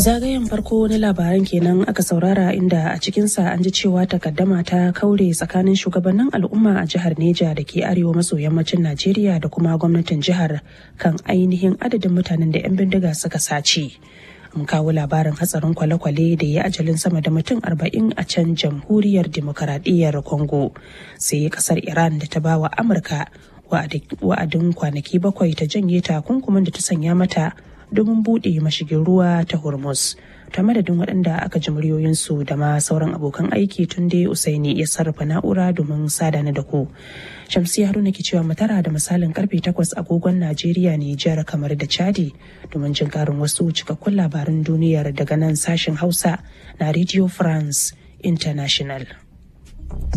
Zagayen farko na labaran kenan aka saurara inda a cikinsa an ji cewa takaddama ta kaure tsakanin shugabannin al'umma a jihar Neja da ke arewa maso yammacin Najeriya da kuma gwamnatin jihar kan ainihin adadin mutanen da 'yan bindiga suka sace. An kawo labarin hatsarin kwale-kwale da ya ajalin sama da mutum arba'in a can jamhuriyar demokaradiyyar Congo. Sai kasar Iran da ta bawa Amurka wa'adin kwanaki bakwai ta janye takunkumin da ta sanya mata domin buɗe mashigin ruwa ta hormuz ta madadin waɗanda aka ji muryoyinsu da ma sauran abokan aiki tun dai usaini ya sarrafa na'ura domin sada na da ku shamsi haruna ke cewa matara da misalin karfe 8 agogon najeriya nijar kamar da chadi domin jin karin wasu cikakkun labaran duniyar daga nan sashen hausa na radio france international